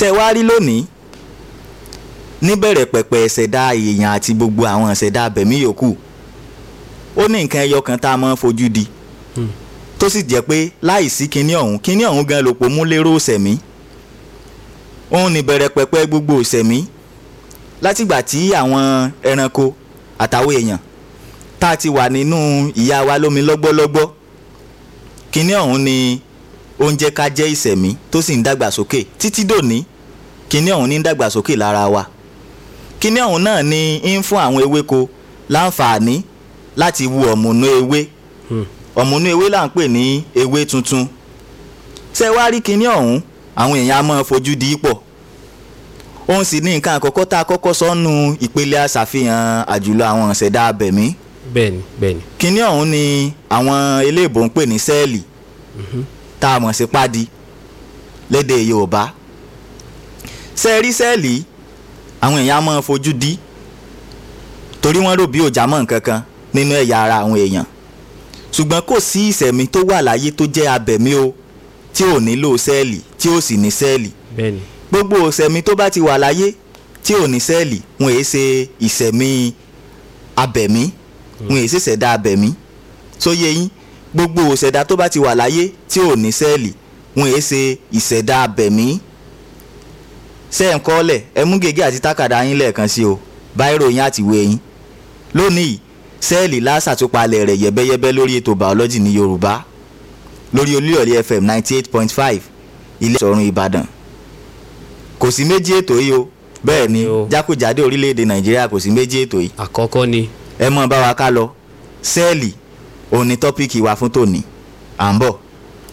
ṣe wá rí lónìí níbẹ̀rẹ̀ pẹ̀pẹ̀ ìṣẹ̀dá èèyàn àti gbogbo àwọn ìṣẹ̀dá abẹ̀mí yòókù ó ní nǹkan ẹyọ kan tá a máa ń fojú di tó sì jẹ́ pé láìsí kinní ọ̀hún kinní ọ̀hún gan lòpọ̀ mú lérò ìṣẹ̀mí òun ní bẹ̀rẹ̀ pẹ̀pẹ̀ gbogbo ìṣẹ̀mí látìgbà tí àwọn ẹranko àtàwọn èèyàn tá a ti wà nínú ìyá wa lómi lọ́gbọ́lọ́gbọ́ kinní ọ̀hún ni oúnjẹ ká jẹ́ ìṣẹ̀mí tó sì ń dàgbàsókè títí dòní kinní ọ̀hún ní ń dàgbàsókè lára wa kinní ọ̀hún náà ni ń fún àwọn ewéko láǹfààní láti wu ọ̀mùnú ewé ọ̀mùnú ewé là ń pè ní ewé tuntun ṣé wá rí kinní ọ̀hún àwọn èèyàn á máa fojú di pọ̀ òun sì ní nǹkan àkọ́kọ́ tá a kọ́kọ́ sọ́nu ìpele aṣàfihàn àjùlọ àwọn ìṣẹ̀dá abẹ̀mí bẹ́ẹ̀ni bẹ́ẹ̀ni kinní ọ̀hún ni àwọn eléèbó ń pè ní sẹ́ẹ̀lì tá a mọ̀ sí pádi lédè Yorùbá sẹ́ẹ̀rí sẹ́ẹ̀lì àwọn èèyàn á máa fojú di torí wọ́n rò bí òjá mọ̀ nǹkan kan nínú ẹ̀yà ara àwọn èèyàn ṣùgbọ́n kò sí ìṣẹ̀mí tó wà láyé tó jẹ́ abẹ̀mí o tí ò nílò sẹ́ẹ̀lì tí ò sì ní sẹ́ẹ̀lì bẹ́ẹ̀ni gbogbo ìṣẹ̀mí tó bá ti wà láyé tí ò ní sẹ́ẹ̀lì wọn èé ṣe ìṣẹ̀mí abẹ̀mí wọn èé ṣèṣẹ̀dá abẹ̀mí sóye yín gbogbo ìṣẹ̀dá tó bá ti wà láyé tí ò ní sẹ́ẹ̀lì wọn èé ṣe ìṣẹ̀dá abẹ̀mí sẹ́ǹkọ́lẹ̀ ẹ mú gègé àti tákàdá yín lẹ́ẹ̀kan sí o báírò yín àti ìwé yín lónìí sẹ́ẹ̀lì lásàtúpalẹ̀ rẹ̀ yẹ́bẹ́yẹ́bẹ́ lórí ètò bàọ́lọ́jì ní Yorùbá lórí Olúyọ̀lé FM ninety eight point five ilé ìṣọ̀run Ìbàdàn kò sí méjì ètò yìí o bẹ́ẹ̀ ni Yo. jákòjádé orílẹ̀-èdè Nàìjíríà kò sí méjì ètò yìí àkọ́kọ́ ni ẹ mọ̀ bá wa ká lọ sẹ́ẹ̀lì òun ni tọ́píìkì wa fún tòní à ń bọ̀.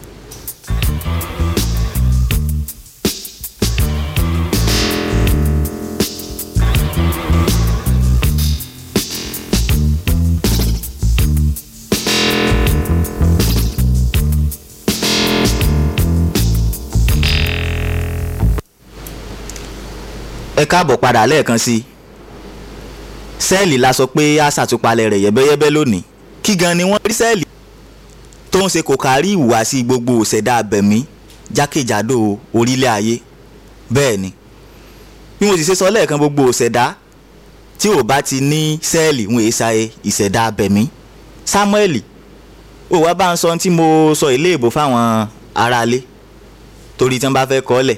ẹ káàbọ̀ padà lẹ́ẹ̀kan sí i sẹ́ẹ̀lì la sọ pé a ṣàtúpalẹ̀ rẹ̀ yẹ́bẹ́yẹ́bẹ́ lónìí kí gan ni wọ́n rí sẹ́ẹ̀lì tó ń ṣe kò kárí ìhùwàsí gbogbo òṣèdá abẹ̀mí jákèjádò orílẹ̀ ayé bẹ́ẹ̀ ni bí mo sì ṣe sọ lẹ́ẹ̀kan gbogbo òṣèdá tí ò bá ti ní sẹ́ẹ̀lì wọn èé ṣayé ìṣẹ̀dá abẹ̀mí Sámúẹ́lì ó wá bá ń sọ tí mo sọ ilé ìbò fáwọn aráalé torí tí wọ́n bá fẹ́ kọ́ ọ́ lẹ̀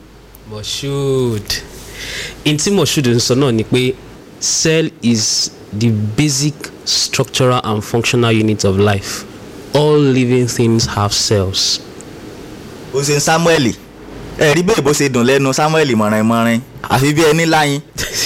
Moshood n tí Moshood ń sọ náà ni pé cell is the basic structural and functional unit of life all living things have cells. ó ṣe ń Sámúẹ́lì ẹ̀rí bẹ́ẹ̀ bó ṣe dùn lẹ́nu Sámúẹ́lì mọ̀rìn-mọ̀rìn àfi bí ẹni láyín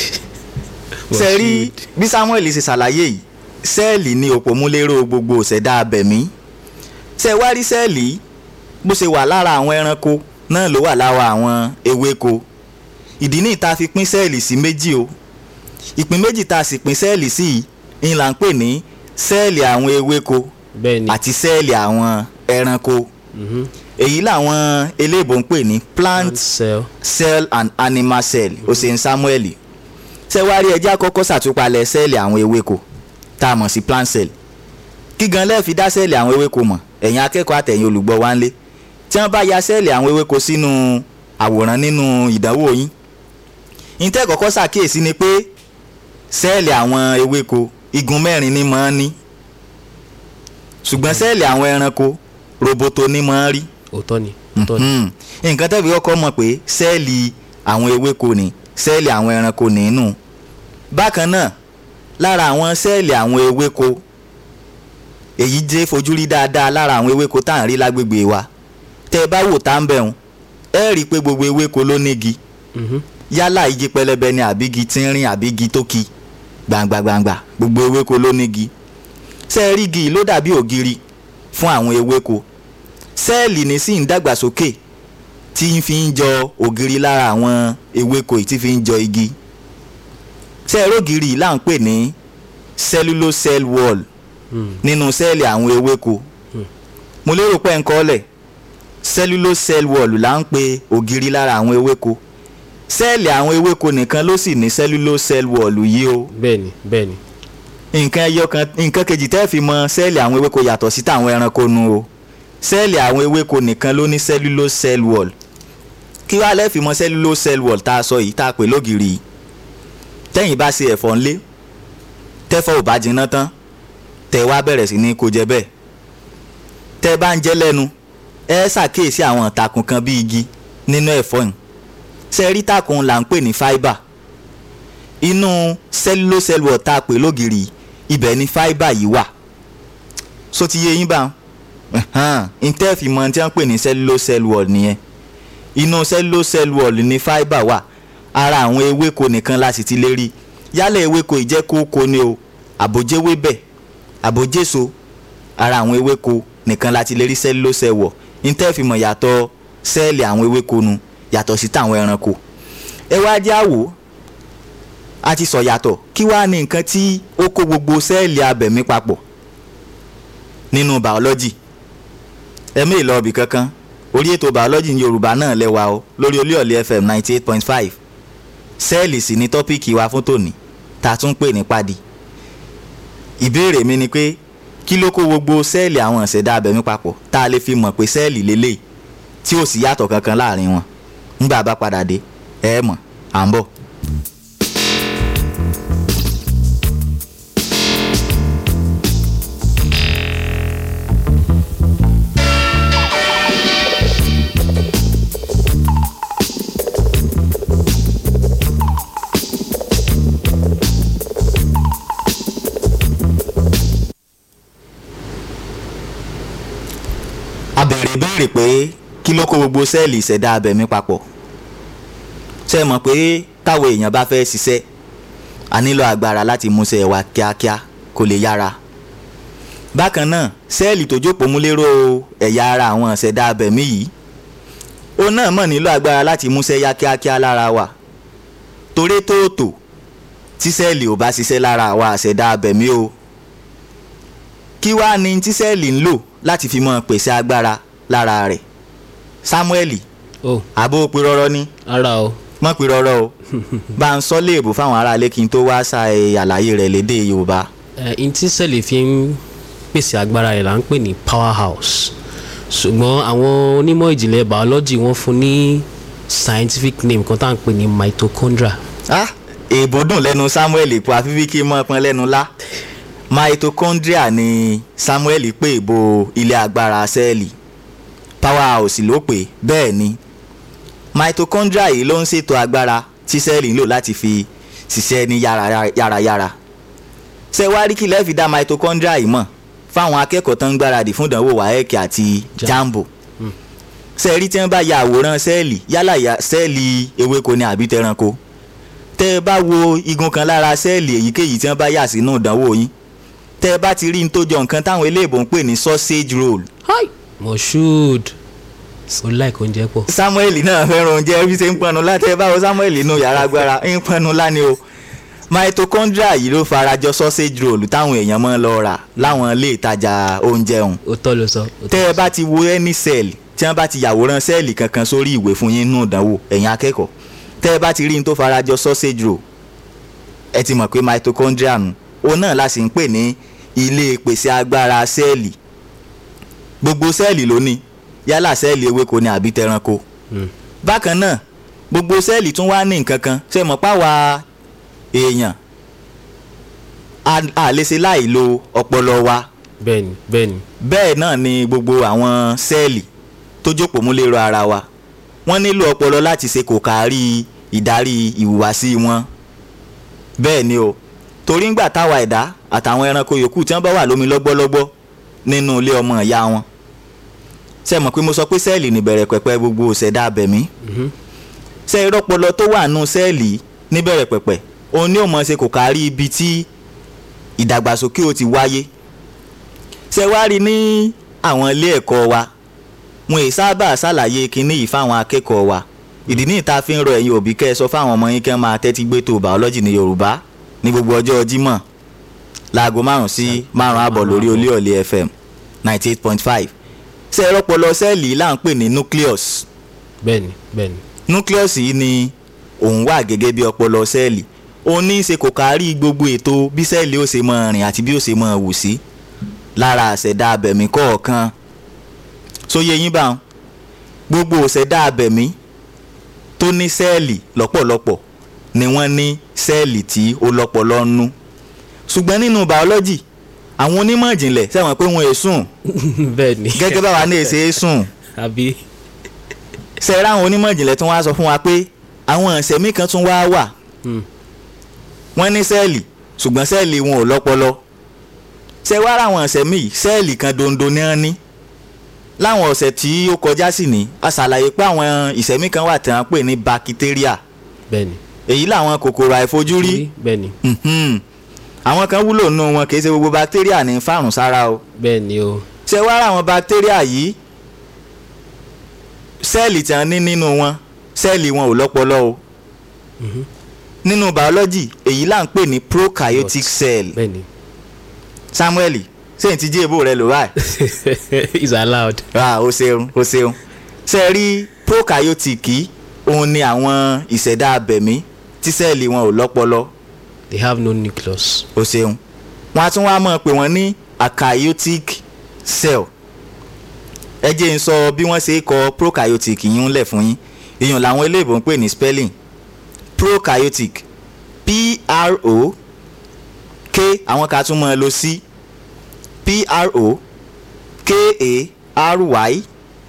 ṣe rí bí Sámúẹ́lì ṣe ṣàlàyé yìí sẹ́ẹ̀lì ni òpómúléró gbogbo òṣèdá abẹ̀mí ṣe wá rí sẹ́ẹ̀lì yìí, bó ṣe wà lára àwọn ẹranko náà ló wà lára àwọn ewéko ìdí ní ìta fi pín sẹ́ẹ̀lì sí méjì o ìpín méjì tá a sì pín sẹ́ẹ̀lì sí yìí ń là ń pè ní sẹ́ẹ̀lì àwọn ewéko bẹ́ẹ̀ni àti sẹ́ẹ̀lì àwọn ẹranko mhm, èyí làwọn eléèbó ń pè ní plant plant cell cell and animal cell osen samuel ṣẹ́wárí ẹjẹ́ àkọ́kọ́ ṣàtúpalẹ̀ sẹ́ẹ̀lì àwọn ewéko tá a mọ̀ sí plant cell kí gan lẹ́ẹ̀fi dá sẹ́ẹ̀lì àwọn ewéko mọ̀ ẹ̀yin akẹ́kọ̀ọ́ àtẹ̀yin olùgbọ́ wa ń lé tí wọ́n bá ya sẹ́ẹ̀lì àwọn ewéko sínú àwòrán nínú ìdánwò yín ìtẹ́ kọ́kọ́ ṣàkíyèsí ni pé sẹ́ẹ̀lì àwọn ewéko igun mẹ́rin ni máa ń ní ṣùgbọ́n sẹ́ẹ̀lì àwọn ẹranko roboto ni máa ń rí òótọ́ ni òótọ́ ni Mhm. nǹkan tẹ́bi kọ́kọ́ mọ̀ pé sẹ́ẹ̀lì àwọn ewéko ni sẹ́ẹ̀lì àwọn ẹranko nínú bákan náà lára àwọn sẹ́ẹ̀lì àwọn ewéko èyí jẹ́ fojú rí dáadáa lára àwọn ewéko tá à ń rí lágbègbè wa tẹ́ ẹ bá wò tá ń bẹ̀rùn ẹ rí i pé gbogbo ewéko ló nígi Mhm, yálà igi pẹlẹbẹ ni àbígi tínrín àbígi tó ki gbàǹgbàǹgbà gbogbo ewéko ló nígi sẹ́ẹ̀rì igi yìí ló dàbí ògiri fún àwọn ewéko sẹ́ẹ̀lì ní sì ń dàgbàsókè tí ń fi ń jọ ògiri lára àwọn ewéko yìí tí fi ń jọ igi sẹ́ẹ̀rì ògiri yìí là ń pè ní cellulose cell wall mm, nínú sẹ́ẹ̀lì àwọn ewéko mo lérò pé ń kọ́lẹ̀ cellulose cell wall là ń pe ògiri lára àwọn ewéko sẹ́ẹ̀lì àwọn ewéko nìkan ló sì ní cellulose cell wall yìí o bẹ́ẹ̀ni bẹ́ẹ̀ni nǹkan ẹyọ kan nǹkan kejì tẹ́ fi mọ sẹ́ẹ̀lì àwọn ewéko yàtọ̀ sí tàwọn ẹranko nu o sẹ́ẹ̀lì àwọn ewéko nìkan ló ní cellulose cell wall kí wàá lẹ́ẹ̀fì mọ cellulose cell wall tá a sọ yìí tá a pè lógiri yìí tẹ́yìn bá ṣe ẹ̀fọ́ ńlé tẹ́fọ́ ò bá jiná tán tẹ́ wá bẹ̀rẹ̀ sí ní kó jẹ bẹ́ẹ̀ tẹ́ bá ń jẹ lẹ́nu ẹ ṣàkíyèsí àwọn ìtàkùn kan bí igi nínú ẹ̀fọ́ yìí sẹ́rí tàkùn là ń pè ní fibre inú cellulose cell wall tá a pè lógiri yìí ibẹ̀ ni fibre yìí wà so ti yé yín bá ntẹ́ fi mọ tí wọ́n pè ní cellulose cell wall nìyẹn inú cellulose cell wall ní fibre wà ara àwọn ewéko nìkan la sì ti lè rí yálẹ̀ ewéko ìjẹ́kókó ni o àbójéwébẹ̀ àbójéso ara àwọn ewéko nìkan la ti lè rí cellulose cell wall ntẹ́ fi mọ̀ yàtọ̀ sẹ́ẹ̀lì àwọn ewéko nu yàtọ̀ sí tàwọn ẹranko ẹ wá jẹ́ àwò a ti sọ yàtọ̀ kí wàá ní nǹkan tí ó kó gbogbo sẹ́ẹ̀lì abẹ̀mí papọ̀ nínú biology ẹ̀mí ìlọ́ọ̀bì kankan orí ètò biology ní yorùbá náà lẹ́wà o lórí olúyọ̀lé fm ninety eight point five sẹ́ẹ̀lì sì ni tọ́píìkì wa fún tòní tá a tún pè ní padi ìbéèrè mi ni pé kí ló kó gbogbo sẹ́ẹ̀lì àwọn ìṣẹ̀dá abẹ̀mí papọ̀ tá a lè fi mọ̀ pé sẹ́ẹ̀lì lélẹ̀ tí ò sí yàtọ̀ kankan láàrin wọn nígbà bá padà dé ẹ mọ̀ à ń bọ̀. a bẹ̀rẹ̀ béèrè pé kí ló kó gbogbo sẹ́ẹ̀lì ìṣẹ̀dá abẹ̀mí papọ̀ ṣé ẹ mọ̀ pé táwọn èèyàn bá fẹ́ ṣiṣẹ́ a nílò agbára láti múṣẹ́ wa kíákíá kó lè yára bákan náà sẹ́ẹ̀lì tó jókòó mú lérò ẹ̀yà ara àwọn ìṣẹ̀dá abẹ̀mí yìí òun náà mọ̀ nílò agbára láti múṣẹ́ yá kíákíá lára wa torí tóòtò tí sẹ́ẹ̀lì ò bá ṣiṣẹ́ lára àwa ìṣẹ̀dá abẹ̀mí o kí wàá ní tí sẹ́ẹ̀lì ń lò láti fi mọ pèsè agbára lára rẹ̀ Samuel oh àbó pirọrọ ní ara o mọ pirọrọ o bá ń sọ léèbù fáwọn aráalé kí n tó wá sa ẹ àlàyé rẹ̀ lédè Yorùbá ẹ n tí sẹ́ẹ̀lì fi ń pèsè agbára rẹ̀ là ń pè ní power house ṣùgbọ́n àwọn onímọ̀ ìjìnlẹ̀ biology wọ́n fún ní scientific name kan tá à ń pè ní mitochondria ah èèbò dùn lẹ́nu Samuel ipò àfífí kí mọ́ pọn lẹ́nu lá mitochondria ni Samuel pè bo ilé agbára sẹ́ẹ̀lì power house ló pè bẹ́ẹ̀ ni mitochondria yìí ló ń ṣètò agbára tí sẹ́ẹ̀lì ń lò láti fi ṣiṣẹ́ ní yára- yárayára ṣé wá rí kí lẹ́ẹ̀ fi dá mitochondria yìí mọ̀ fáwọn akẹ́kọ̀ọ́ tó ń gbáradì fún ìdánwò WAEC àti Ja- jambo ṣe rí tí wọ́n bá ya àwòrán sẹ́ẹ̀lì yálà ya sẹ́ẹ̀lì ewéko ni àbí tẹranko tẹ́ ẹ bá wo igun kan lára sẹ́ẹ̀lì èyíkéyìí tí wọ́n bá yà sínú ìdánwò yín tẹ́ ẹ bá ti rí n tó jọ nǹkan táwọn eléèbó ń pè ní sausage roll hi moshood o like oúnjẹ pọ̀ Samuel náà fẹ́ràn oúnjẹ bí ṣe ń pọnu láti ẹ báwo Samuel inú yàrá agbára ń pọnu láni o mitochondria yìí ló farajọ sausage roll táwọn èèyàn máa ń lọ rà láwọn ilé ìtajà oúnjẹ ọ̀hún o tọ́ ló sọ o tọ́ tẹ́ ẹ bá ti wo any cell tí wọ́n bá ti yàwòrán sẹ́ẹ̀lì kankan sórí ìwé fún yín nínú ìdánwò ẹ̀yin akẹ́kọ̀ọ́ tẹ́ ẹ bá ti rí n tó farajọ sausage roll ẹ ti mọ̀ pé mitochondria nù òun náà la sì ń pè ní ilé ìpèsè agbára sẹ́ẹ̀lì gbogbo sẹ́ẹ̀lì ló ní yálà sẹ́ẹ̀lì ewéko ni àbí tẹranko Mm. bákan náà gbogbo sẹ́ẹ̀lì tún wá ní nǹkan kan ṣe mọ̀ páwa èèyàn a a lè ṣe láì lo ọpọlọ wa bẹ́ẹ̀ni bẹ́ẹ̀ni bẹ́ẹ̀ náà ni gbogbo àwọn sẹ́ẹ̀lì tó jókòó mú lérò ara wa wọ́n nílò ọpọlọ láti ṣe kò kárí ìdarí ìhùwàsí wọn bẹ́ẹ̀ ni o torí ńgbà táwa ẹ̀dá àtàwọn ẹranko yòókù tí wọ́n bá wà lómi lọ́gbọ́lọ́gbọ́ nínú ilé ọmọ ìyá wọn ṣe mọ̀ pé mo sọ pé sẹ́ẹ̀lì níbẹ̀rẹ̀ pẹ̀pẹ̀ gbogbo òṣèdá abẹ̀mí Mhm. ṣe ìrọ́pọlọ tó wà nù sẹ́ẹ̀lì níbẹ̀rẹ̀ pẹ̀pẹ̀ òun ni ó mọ̀ ṣe kò kárí ibi tí ìdàgbàsókè ó ti wáyé ṣe wá rí ní àwọn ilé ẹ̀kọ́ wa wọn èyí sábà ṣàlàyé kinní yìí fáwọn akẹ́kọ̀ọ́ wa ìdí ní ìta fi ń rọ ẹ̀yin òbí kẹ́ ẹ sọ fáwọn ọmọ yín kẹ́ máa tẹ́tí gbé tó bàọ́lọ́jì ní Yorùbá ní gbogbo ọjọ́ Jímọ̀ láago márùn sí márùn àbọ̀ lórí Olúyọ̀lé FM ninety eight point five ṣe ìrọ́pọlọ sẹ́ẹ̀lì là ń pè ní nucleus bẹ́ẹ̀ni bẹ́ẹ̀ni nucleus yìí ni òun wà gẹ́gẹ́ bí ọpọlọ sẹ́ẹ̀lì òun ní í ṣe kò kárí gbogbo ètò bí sẹ́ẹ̀lì ó ṣe máa rìn àti bí ó ṣe máa wù sí lára àṣẹ̀dá abẹ̀mí kọ̀ọ̀kan sóye yín bá wọn gbogbo òṣẹ̀dá abẹ̀mí tó ní sẹ́ẹ̀lì lọ́pọ̀lọpọ̀ ni wọ́n ní sẹ́ẹ̀lì tí ó lọ́pọlọ nú ṣùgbọ́n nínú biology àwọn onímọ̀ ìjìnlẹ̀ sẹ́wọ̀n pé wọ́n è sùn bẹ́ẹ̀ ni gẹ́gẹ́ báwa ní èsè é sùn àbí sẹ́ẹ̀rẹ́ àwọn onímọ̀ ìjìnlẹ̀ tún wá sọ fún wa pé àwọn ìṣẹ̀mí kan tún wá wà Hmm. wọ́n ní sẹ́ẹ̀lì ṣùgbọ́n sẹ́ẹ̀lì wọn ò lọ́pọlọ ṣe wá ráwọn ìṣẹ̀mí yìí sẹ́ẹ̀lì kan dondo ní wọ́n ní láwọn ọ̀sẹ̀ tí ó kọjá sí ni a ṣàlàyé pé àwọn ìṣẹ̀mí kan wà tí wọ́n pè ní bakitéríà bẹ́ẹ̀ ni èyí làwọn kòkòrò àìfojúrí bẹ́ẹ̀ ni Mhm. àwọn kan wúlò nù wọn kì í ṣe gbogbo bakitéríà ní fàrùn sára o bẹ́ẹ̀ ni o ṣe wá ráwọn bakitéríà yìí sẹ́ẹ̀lì tí wọ́n ní nínú wọn sẹ́ẹ̀lì wọn ò lọ́pọlọ o nínú biology èyí là ń pè ní prokaryotic cell bẹ́ẹ̀ ni samuel sẹ́yìn tí jí èbó rẹ lò wáyé is allowed ah o ṣeun o ṣeun ṣe rí prokaryotic yìí òun ni àwọn ìṣẹ̀dá abẹ̀mí tí sẹ́ẹ̀lì wọn ò lọ́pọlọ they have no nucleus o ṣeun wọn á tún wá mọ̀ pé wọ́n ní akaryotic cell ẹ jẹ́ n sọ bí wọ́n ṣe kọ prokaryotic yìí ń lẹ̀ fún yín èèyàn làwọn eléèbó ń pè ní spelling prokaryotic p-r-o k àwọn kan tún mọ̀ ẹ́ lọ sí p-r-o k-a-r-y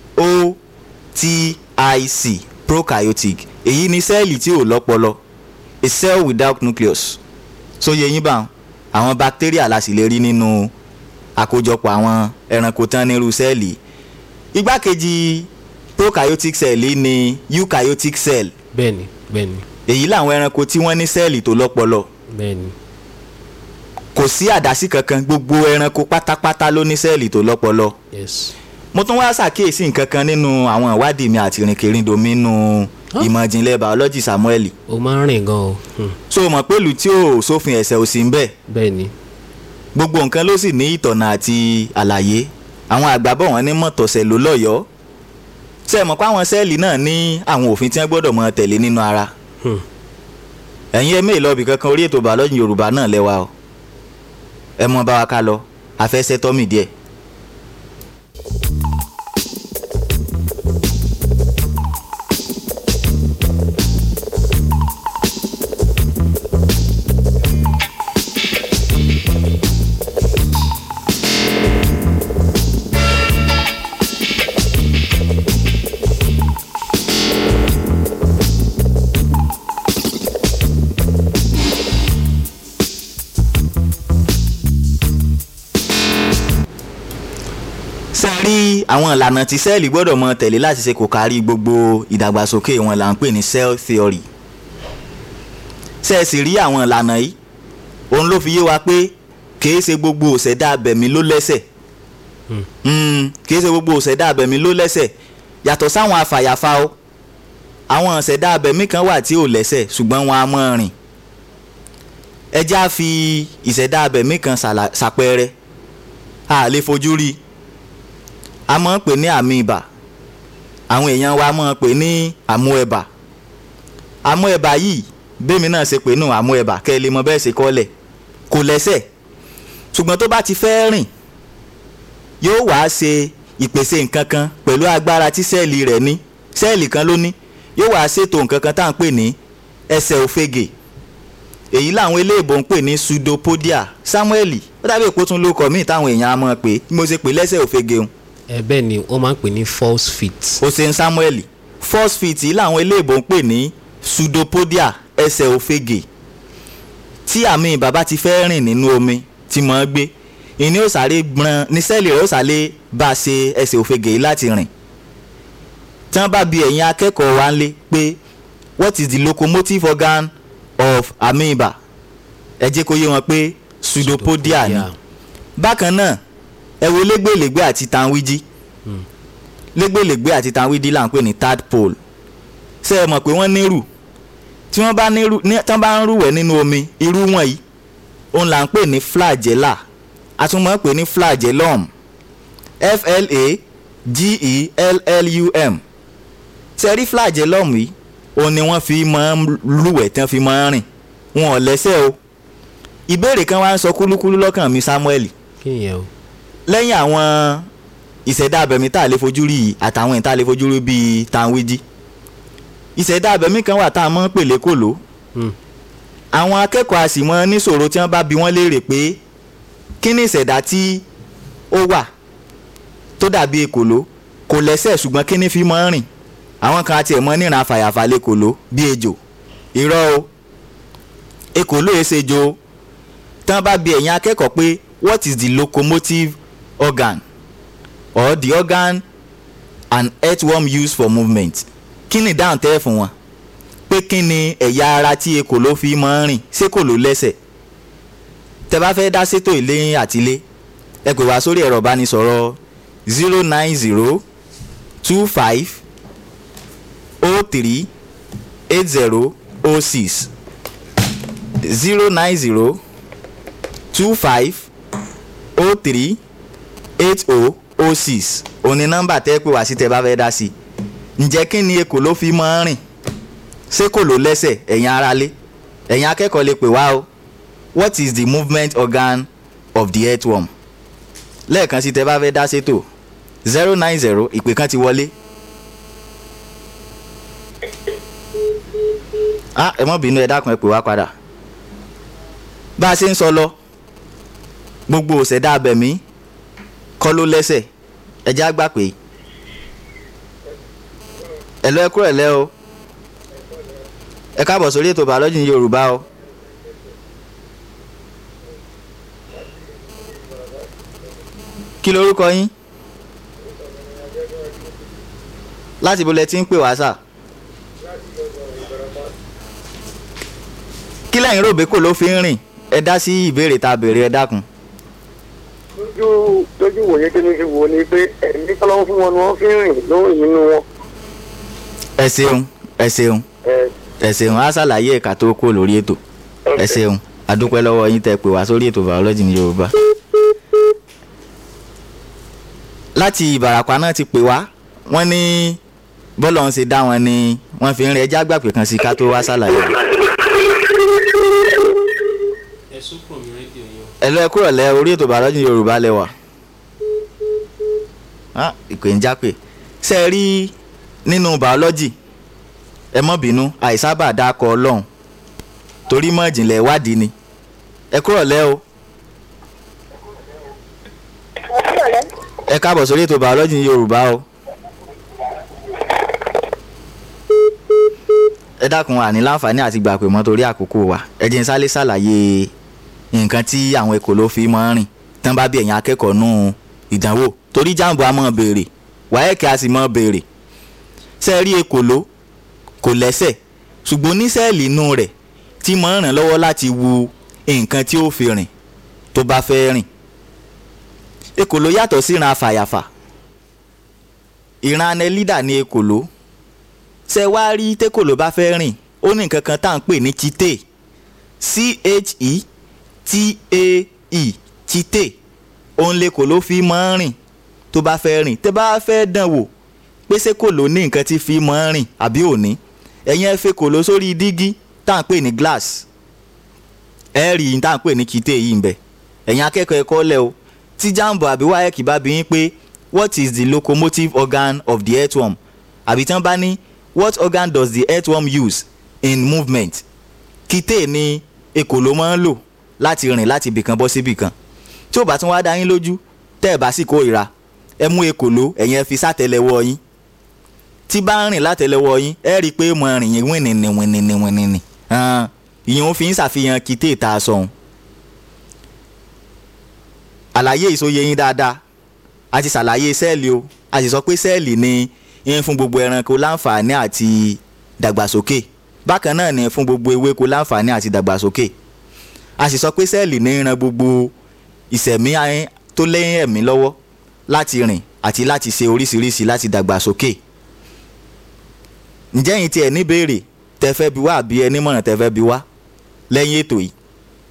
o-t-i-c prokaryotic èyí ni sẹ́ẹ̀lì tí ò lọ́pọlọ a cell without nucleus so yẹ yín bá àwọn bacteria la sì lè rí nínú àkójọpọ̀ àwọn ẹranko tán nírú sẹ́ẹ̀lì igbákejì prokaryotic cell yìí ni eukaryotic cell bẹ́ẹ̀ ni bẹ́ẹ̀ ni èyí làwọn ẹranko tí wọ́n ní sẹ́ẹ̀lì tó lọ́pọlọ bẹ́ẹ̀ ni kò sí àdásí kankan gbogbo ẹranko pátápátá ló ní sẹ́ẹ̀lì tó lọ́pọlọ yes mo tún wá ṣàkíyèsí nǹkan kan nínú àwọn ìwádìí mi àti ìrìnkèrindò mi nínú Huh? ìmọ̀ ìjìnlẹ̀ biology samuel o máa ń rìn gan o Hmm. so mọ̀ pé ìlú tí ò sófin ẹ̀sẹ̀ ò sí ń bẹ̀ bẹ́ẹ̀ ni gbogbo nǹkan ló sì ní ìtọ̀nà àti àlàyé àwọn àgbàbọ̀ wọn ní mọ̀tọ̀sẹ̀ ló lọ́yọ̀ọ́ ṣe é mọ̀ pé àwọn sẹ́ẹ̀lì náà ní àwọn òfin tí wọ́n gbọ́dọ̀ mọ tẹ̀lé nínú ara Hmm. ẹ̀yin ẹ̀ méèlì ọbì kankan orí ètò biology yorùbá náà lẹ́wà o ẹ mọ bá wa ká lọ afẹ́sẹ́ tọ́mì díẹ̀. ṣe rí àwọn ìlànà tí sẹ́ẹ̀lì gbọ́dọ̀ mọ tẹ̀lé láti ṣe kò kárí gbogbo ìdàgbàsókè wọn là ń pè ní cell theory ṣe é sì rí àwọn ìlànà yìí òun ló fi yé wa pé kìí ṣe gbogbo òṣèdá abẹ̀mí ló lẹ́sẹ̀ Mm, kìí ṣe gbogbo òṣèdá abẹ̀mí ló lẹ́sẹ̀ yàtọ̀ sáwọn afàyàfà o àwọn òṣèdá abẹ̀mí kan wà tí ò lẹ́sẹ̀ ṣùgbọ́n wọn a mọ́ rìn ẹ já fi ìṣẹ̀dá abẹ̀mí kan ṣàlà- ṣàpẹẹrẹ a lè fojú rí i a máa ń pè ní àmì ibà àwọn èèyàn wa máa ń pè ní àmú ẹ̀bà àmú ẹ̀bà yìí bẹ́ẹ̀mi náà ṣe pè nù àmú ẹ̀bà kẹ́ ẹ lè mọ bẹ́ẹ̀ ṣe kọ́lẹ̀ kò lẹ́sẹ̀ ṣùgbọ́n tó bá ti fẹ́ rìn yóò wá ṣe ìpèsè nǹkan kan pẹ̀lú agbára tí sẹ́ẹ̀lì rẹ̀ ní sẹ́ẹ̀lì kan ló ní yóò wá ṣètò nǹkan kan tá à ń pè ní ẹsẹ̀ òfegè èyí làwọn eléèbó ń pè ní pseudopodia samuel ó dàbí èpo tún ló kọ míì táwọn èèyàn á mọ̀ pé bí mo ṣe pè lẹ́sẹ̀ òfegè ń ẹ bẹ́ẹ̀ ni wọ́n máa ń pè ní false feet hossein samuel first fit yìí làwọn eléèbó ń pè ní pseudopodia ẹsẹ̀ òfegè tí àmì bàbá ti fẹ́ rìn nínú omi tí mọ̀ ọ́ gbé ìní ó sáré gbọ́n ní sẹ́ẹ̀lì rẹ̀ ó sáré bá a ṣe ẹsẹ̀ òfegè yìí láti rìn tí wọ́n bá bi ẹ̀yin akẹ́kọ̀ọ́ wa ń lé pé what is the locomotive organ of amoeba ẹ jẹ́ kó yé wọn pé pseudopodia ni Yeah. bákan náà ẹ wo lẹ́gbẹ̀lẹ́gbẹ̀ àti tanwíjí lẹ́gbẹ̀lẹ́gbẹ̀ àti tanwíjí là ń pè ní tadpole ṣé ẹ mọ̀ pé wọ́n nírù tí wọ́n bá nírù ní- tí wọ́n bá ń rúwẹ̀ nínú omi irú wọ̀nyí òun là ń pè ní flagella a tún máa ń pè ní flagellum f-l-a-g-e-l-l-u-m ṣe rí flagellum yìí òun ni wọ́n fi máa ń lúwẹ̀ tí wọ́n fi máa ń rìn wọn ò lẹ́sẹ̀ o ìbéèrè kan wá ń sọ kúlúkúlú lọ́kàn mi Samuel kí nìyẹn o lẹ́yìn àwọn ìṣẹ̀dá abẹ̀mí tá a lè fojú rí yìí àtàwọn ìta lè fojú rí bíi tanwiji ìṣẹ̀dá abẹ̀mí kan wà tá a mọ̀ ń pèlé kòló Hmm. àwọn akẹ́kọ̀ọ́ a sì mọ níṣòro tí wọ́n bá bi wọ́n léèrè pé kí ni ìṣẹ̀dá tí ó wà tó dàbí ekòló kò lẹ́sẹ̀ ṣùgbọ́n kí ni fi mọ́ ń rìn àwọn kan àti ẹ̀mọ́ níran afàyàfà lẹ́kòló bí ejò irọ́ o ekòló èsè ejò o tán bá bi ẹ̀yin akẹ́kọ̀ọ́ pé what is the locomotive organ or the organ an earthworm use for movement kí ni ìdáhùn tẹ́ fún wọn pé kí ni ẹ̀yà ara tí ekòló fi máa ń rìn ṣé kò ló lẹ́sẹ̀ tẹ́ bá fẹ́ dá sétò ilé àtilé ẹ pè wá sórí ẹ̀rọ ìbánisọ̀rọ̀ zero nine zero two five oh three eight zero oh six zero nine zero two five oh three eight oh oh six òní nọ́mbà tẹ́ pè wá sí tẹ́ bá fẹ́ dá sí ǹjẹ́ kí ni ekòló fi máa ń rìn ṣé kò ló lẹ́sẹ̀ ẹ̀yin aráalé ẹ̀yin akẹ́kọ̀ọ́ lè pè wá o what is the movement organ of the earthworm lẹ́ẹ̀kan sí tẹ́ bá fẹ́ dá sétò zero nine zero ìpè kan ti wọlé. ah ẹ mọ́ bínú ẹ dákun ẹ pè wá padà bá a ṣe ń sọ lọ gbogbo òṣèdá abẹ̀mí kọ́ ló lẹ́sẹ̀ ẹ já gbà pé ẹ lọ ẹ kúrò ẹ lẹ́ o ẹ káàbọ̀ sórí ètò bàọ́lọ́jì ní yorùbá o. kí lorúkọ yín láti ibo lẹ ti ń pè wá sà. kí lẹ́yìn rò bẹ́kò ló fi ń rìn ẹ dá sí ìbéèrè tá a béèrè ẹ dákun. lójú lójú wòye tí mi fi wò ni pé ẹ̀mí tọ́lọ́wọ́ fún wọn ni wọ́n fi ń rìn lórí nínú wọn. ẹ ṣeun ẹ ṣeun ẹ ẹ ṣeun á ṣàlàyé ẹ̀ka tó kó lórí ètò ẹ ṣeun adúpẹ́ lọ́wọ́ yín tẹ́ pè wá sórí ètò bàọ́lọ́jì ní yorùbá. láti ìbàràpá náà ti pè wá wọ́n ní bọ́lọ̀ ń ṣe dá wọn ni wọ́n fi ń rìn ẹjá gbàpè kan sí ká tó wá ṣàlàyé. ẹ sọ́kùn mi rédíò yẹn. ẹ lọ ẹ kúrò lẹ orí ètò bàọ́lọ́jì ní yorùbá lẹ́wà. Ah, ìpè ń jápè ṣe é rí nínú bàọ́lọ́jì ẹ mọ́ bínú àìsábà dákọ̀ ọlọ́run torí mọ́ ìjìnlẹ̀ ìwádìí ni ẹ kúrò lẹ́ o ẹ káàbọ̀ sórí ètò bàọ́lọ́jì ní yorùbá o ẹ dákun àní láǹfààní àti gbà pé mọ́ torí àkókò wa ẹ jẹ́ n sálé ṣàlàyé nǹkan tí àwọn ekòló fi máa ń rìn tán bá bí ẹ̀yin akẹ́kọ̀ọ́ nù ìdánwò torí jáàmù a máa béèrè wáyẹ̀kẹ́ a sì máa béèrè ṣe rí ekòló kò lẹ́sẹ̀ ṣùgbọ́n ní sẹ́ẹ̀lì inú rẹ̀ tí máa ń ràn lọ́wọ́ láti wu nǹkan tí ó fi rìn tó bá fẹ́ rìn ekòló yàtọ̀ sí ìran afàyàfà ìran anẹlídà ní ekòló ṣe wá rí tẹ́kòló bá fẹ́ rìn ó ní nǹkan kan tá à ń pè ní chite c-h-e-t-a-e chite òun lèkòló fi máa ń rìn tó bá fẹ́ rìn tẹ́ bá fẹ́ dán wò pé ṣé kò ló ní nǹkan tí fi máa ń rìn àbí òní ẹ̀yin ẹ fẹ́ kò ló sórí dígí tá à ń pè ní glass ẹ rí i tá à ń pè ní kìtẹ́ yìí ń bẹ ẹ̀yin akẹ́kọ̀ọ́ ẹ̀kọ́ lẹ̀ o tí jambo àbí wáyẹ̀kì bá bí yín pé what is the locomotive organ of the earthworm àbí tí wọ́n bá ní what organ does the earthworm use in movement kìtẹ́ ni ekòló máa ń lò láti rìn láti ibìkan bọ́ sí ibìkan tí ò bá tún wá dá yín lójú tẹ́ ẹ̀ bá sì kórìíra ẹ mú ekòló ẹ̀yin ẹ fi sátẹlẹwọ́ yín tí bá ń rìn látẹlẹwọ́ yín ẹ rí i pé mo rìn yín wìnìnì wìnìnì wìnìnì ìyẹn ó fi ń ṣàfihàn kìtẹ́ ìta aṣọ òun. àlàyé ìsòye yín dáadáa a ti ṣàlàyé sẹ́ẹ̀lì o a sì sọ pé sẹ́ẹ̀lì ni ń fún gbogbo ẹranko láǹfààní àti dàgbàsókè bákan náà ni fún gbogbo ewéko láǹfààní àti dàgbàsókè a sì sọ pé sẹ́ẹ̀lì ní ń ran gbogbo ìṣẹ̀mí tó lẹ́yìn ẹ̀mí lọ́wọ́ láti rìn àti láti ṣe oríṣiríṣi láti dàgbàsókè ǹjẹ́ yín tiẹ̀ níbèrè tẹ́ fẹ́ bi wá àbí ẹ nímọ̀ràn tẹ́ fẹ́ bi wá lẹ́yìn ètò yìí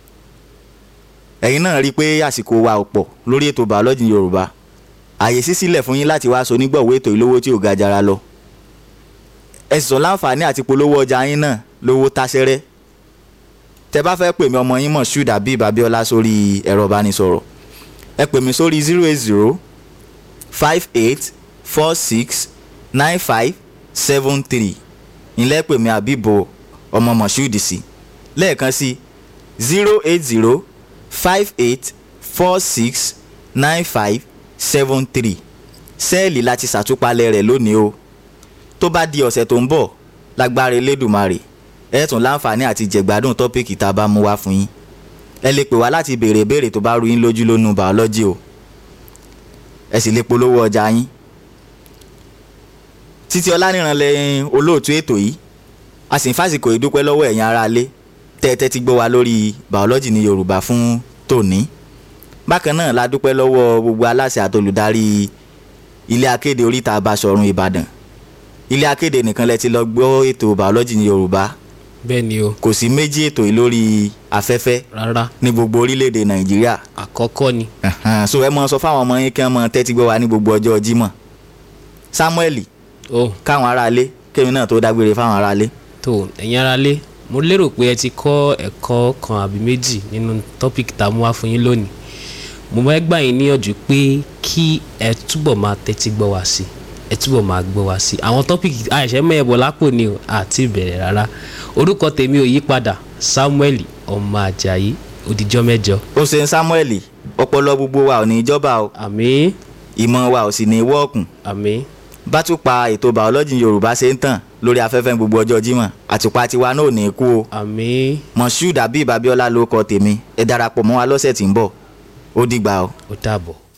ẹ̀yin náà rí i pé àsìkò wa ò pọ̀ lórí ètò bàọ́lọ́jì yorùbá àyè sí sílẹ̀ fún yín láti wá aṣọ onígbọ̀wọ́ ètò ìlówó tí ò ga jara lọ ẹ sì sọ láǹfààní àti polówó ọjà yín náà lówó táṣẹ́rẹ́ tẹ́ bá fẹ́ pè mí ọmọ yín mọ̀ ṣúdà bíi babiola sórí ẹ̀rọ ìbánisọ̀rọ̀ ẹ pè mí sórí zero eight zero five eight four six nine five seven three ilẹ̀ pè mí àbíbo ọmọ moshood sí lẹ́ẹ̀kan sí zero eight zero five eight four six nine five seven three sẹ́ẹ̀lì láti ṣàtúpalẹ̀ rẹ̀ lónìí o tó bá di ọ̀sẹ̀ tó ń bọ̀ lágbára elédùnmarè ẹ tún láǹfààní àti jẹ̀gbádùn tọ́pìkì tá a bá mú wá fún yín ẹ lè pè wá láti béèrè ìbéèrè tó bá rú yín lójú lónú bàọ́lọ́jì o ẹ sì lè polówó ọjà yín títí ọláníran lẹ́yìn olóòtú ètò yìí a sì ń fàsìkò ìdúpẹ́ lọ́wọ́ ẹ̀yin aráalé tẹ́tẹ́ ti gbọ́ wa lórí bàọ́lọ́jì ní yorùbá fún tòní bákan náà la dúpẹ́ lọ́wọ́ gbogbo aláṣẹ àtolùdarí ilé akéde oríta Basọ̀run Ìbàdàn ilé akéde nìkan lẹ ti lọ gbọ́ ètò bàọ́lọ́jì ní yorùbá bẹ́ẹ̀ ni o kò sí méjì ètò yìí lórí afẹ́fẹ́ rárá ní gbogbo orílẹ̀-èdè nàìjíríà àkọ́kọ́ ni Ẹ̀hẹ́n, so ẹ mọ sọ fáwọn ọmọ yín kí wọ́n mọ tẹ́tí gbọ́ wa ní gbogbo ọjọ́ jímọ̀ samuel o káwọn aráalé kémi náà tó dágbére fáwọn aráalé tó ẹ̀yin aráalé mo lérò pé ẹ ti kọ́ ẹ̀kọ́ kan àbí méjì nínú tọ́pìkì tá a mú wá fún yín lónìí mo máa gbà yín níyànjú pé kí ẹ túbọ̀ máa tẹ́tí gbọ́ wá sí ẹ túbọ̀ máa gbọ́ wá sí àwọn tọ́pìkì àìṣẹ́ mẹ́ẹ̀bọ̀ lápò ni o àti ìbẹ̀rẹ̀ rárá orúkọ tèmi ò yí padà samuel ọmọ ajayi òdìjọ́ mẹ́jọ ó ṣe ń samuel ọpọlọ gbogbo wa ò ní ìjọba o àmín ìmọ̀ wa ò sì ní wọ́ọ̀kùn àmín bá tún pa ètò bàọ́lọ́jì yorùbá ṣe ń tàn lórí afẹ́fẹ́ ní gbogbo ọjọ́ jímọ̀ àtùpà tiwa náà ò ní kú o àmín moshood abib abiola ló kọ tèmi ẹ darapọ̀ mọ́ wa lọ́sẹ̀ tí ń bọ̀ ó dìgbà o. ó dàbọ̀.